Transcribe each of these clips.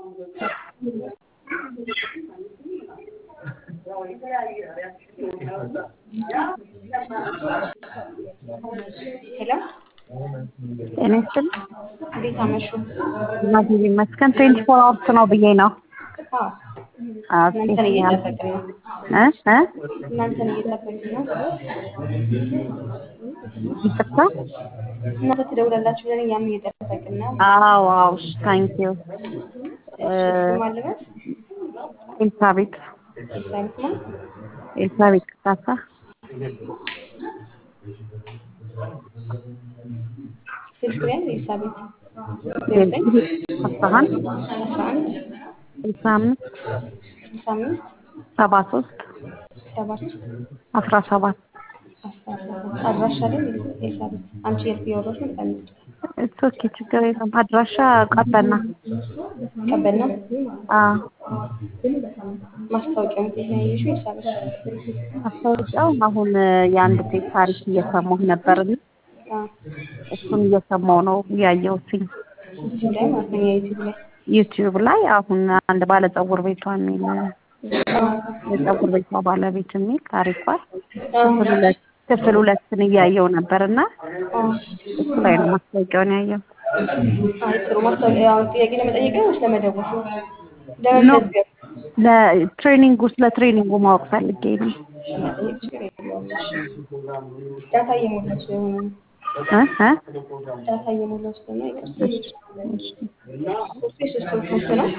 ሄሎ ጤና ይስጥልኝ። እንዴት አመሹ? እግዚአብሔር ይመስገን። ትዌንቲ ፎር አወርስ ነው ብዬ ነው። አዎ ኦኬ። እናንተን እየጠበቅን ነው። እ እ እናንተን እየጠበቅን ነው። ይቅርታ። እናንተ ትደውላላችሁ ብለን እኛም እየጠበቅን ነው። አዎ አዎ፣ ታንክ ዩ። ስም አለበት ኤልሳቤጥ ኤልሳቤጥ ነው። ኤልሳቤጥ ካሳ ስልክ ላይ ኤልሳቤጥ ዜሮ ዘጠኝ አስራ አንድ አስራ አንድ ስልሳ አምስት ስልሳ አምስት ሰባ ሶስት ሰባት አስራ ሰባት አስራ ሰባት አድራሻ ላይ ኤልሳቤጥ አንቺ የልብ ያወራሽ ነው ቀን እሱ ኦኬ፣ ችግር የለም። አድራሻ ቀበና። ቀበልና አዎ ማስታወቂያውን ከየት ነው ያየሽው? ኤልሳቤጥ ማስታወቂያው አሁን የአንድ ሴት ታሪክ እየሰማሁ ነበርና አዎ እሱን እየሰማሁ ነው ያየሁትኝ ዩቲዩብ ላይ ማለት ነው የዩቲዩብ ላይ ዩቲዩብ ላይ አሁን አንድ ባለ ፀጉር ቤቷ የሚል የፀጉር ቤቷ ባለቤት የሚል ታሪኳል ክፍል ሁለት ክፍል ሁለትን እያየው ነበር እና እሱ ላይ ነው ማስታወቂያውን ያየው። አይ ጥሩ ማስታወቂያ አሁን ጥያቄ ለመጠየቅ ነው ወይስ ለመደወል ለመመዝገብ ለትሬኒንጉ ስለ ትሬኒንጉ ማወቅ ፈልጌ ነው። መጠየቅ ችግር የለውም እሺ ዳታ እየሞላች ስለሆነ ነው እ እ ዳታ እየሞላች ስለሆነ ይቅርታ ኮርሱ የሶስት ወር ኮርስ ነው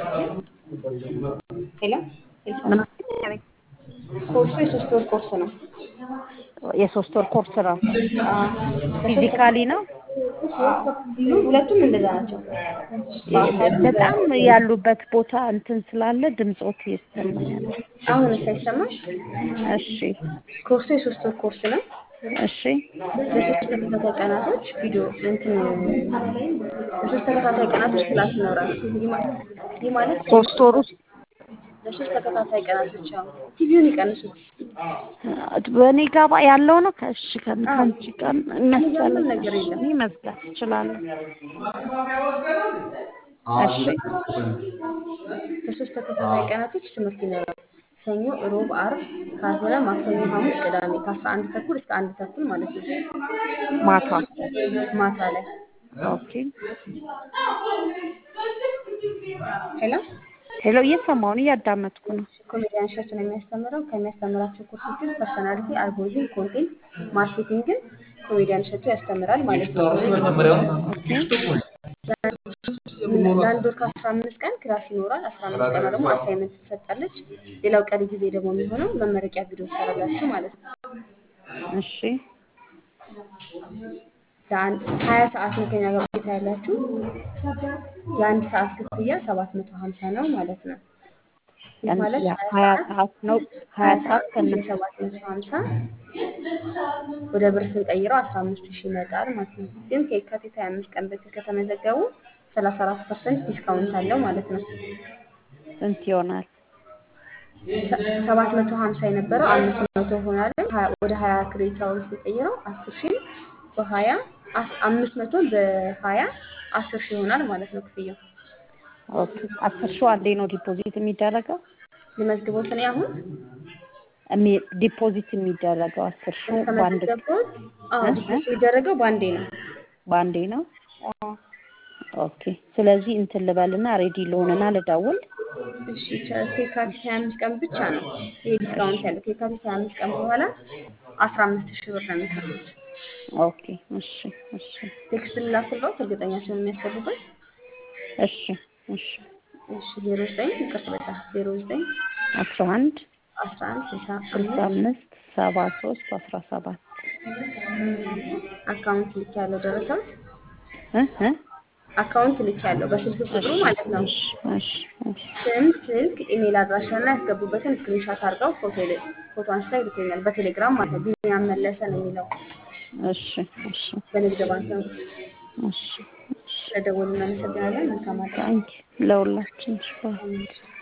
ሄሎ ምን ኮርሱ የሶስት ወር ኮርስ ነው የሶስት ወር ኮርስ ነው። አዎ ፊዚካሊ ነው። አዎ ሁለቱም እንደዛ ናቸው በጣም ያሉበት ቦታ እንትን ስላለ ድምፆት ይሰማኛል። አሁን ሳይሰማሽ እሺ ኮርሱ የሶስት ወር ኮርስ ነው እሺ ለሶስት ተከታታይ ቀናቶች ቪዲዮ እንትን ለሶስት ተከታታይ ቀናቶች ክላስ ይኖራል። ይህ ማ- ይህ ማለት ሶስት ወር ውስጥ ለሶስት ተከታታይ ቀናቶች አሁን ቲቪውን ይቀንሱ። በእኔ ጋባ ያለው ነው። ከእሺ ከአንቺ ጋር መሰለኝ ምንም ነገር የለም። ይመስላል እችላለሁ። እሺ ለሶስት ተከታታይ ቀናቶች ትምህርት ይኖራል። ሰኞ፣ ሮብ፣ አርብ ካልሆነ ማክሰኞ፣ ሐሙስ፣ ቅዳሜ ከአስራ አንድ ተኩል እስከ አንድ ተኩል ማለት ነው ማታ ማታ ላይ ኦኬ። ሄሎ ሄሎ እየሰማሁ ነው፣ እያዳመጥኩ ነው። ኮሜዲያን እሸቱ ነው የሚያስተምረው። ከሚያስተምራቸው ኮርሶች ውስጥ ፐርሰናሊቲ፣ አልጎሪዝም፣ ኮንቴንት ማርኬቲንግን ኮሜዲያን እሸቱ ያስተምራል ማለት ነው። ለአንድ ወር ከአስራ አምስት ቀን ክላስ ይኖራል። አስራ አምስት ቀን ደግሞ አሳይመንት ትሰጣለች። ሌላው ቀሪ ጊዜ ደግሞ የሚሆነው መመረቂያ ቪዲዮ ትሰራላችሁ ማለት ነው። እሺ ለአንድ ሀያ ሰዓት ነው ከኛ ጋር ቆይታ ያላችሁ። የአንድ ሰዓት ክፍያ ሰባት መቶ ሀምሳ ነው ማለት ነው። ይህ ማለት ሀያ ሰዓት ነው። ሀያ ሰዓት ከነ ሰባት መቶ ሀምሳ ወደ ብር ስንቀይረው አስራ አምስት ሺህ ይመጣል ማለት ነው። ግን ከየካቲት ሀያ አምስት ቀን በፊት ከተመዘገቡ ሰላሳ አራት ፐርሰንት ዲስካውንት አለው ማለት ነው። ስንት ይሆናል? ሰባት መቶ ሀምሳ የነበረው አምስት መቶ ሆናል። ሀያ- ወደ ሀያ ክሬዲት አወር ሲቀይረው አስር ሺህ በሀያ አስ- አምስት መቶን በሀያ አስር ሺህ ይሆናል ማለት ነው ክፍያው። ኦኬ አስር ሺው አንዴ ነው ዲፖዚት የሚደረገው? ልመዝግቦት እኔ አሁን እሚ- ዲፖዚት የሚደረገው አስር ሺው በአንድ ከመዘገቦት አዎ እ? ዲፖዚት የሚደረገው በአንዴ ነው። በአንዴ ነው። አዎ ኦኬ ስለዚህ እንትን ልበልና ሬዲ ልሆንና ልደውል። እሺ ከ- ከየካቲት ሀያ አምስት ቀን ብቻ ነው ይሄ ዲስካውንት ያለው። ከየካቲት ሀያ አምስት ቀን በኋላ አስራ አምስት ሺህ ብር ነው የሚከፍሉት። ኦኬ እሺ እሺ ቴክስት ልላክልዎት እርግጠኛ ሲሆን የሚያስፈልጉት እሺ እሺ እሺ ዜሮ ዘጠኝ ይቅርታ በጣም ዜሮ ዘጠኝ አስራ አንድ አስራ አንድ ስልሳ ስልሳ አምስት አምስት ሰባ ሶስት አስራ ሰባት አካውንት ልክ ያለው ደረሰውት እ እ አካውንት ልክ ያለው በስልክ ቁጥሩ ማለት ነው። እሺ እሺ እሺ ስም፣ ስልክ፣ ኢሜል አድራሻ እና ያስገቡበትን ስክሪንሻት አድርገው ፎቶ ይል- ፎቶ አንስተው ይልኩኛል በቴሌግራም ማለት ነው። ቢኒያም መለሰ ነው የሚለው እሺ እሺ በንግድ ባንክ ነው። እሺ እሺ ስለደወሉ እናመሰግናለን። መልካም አዳር። ታንኪ ለሁላችን እሺ ባይ። አሜን።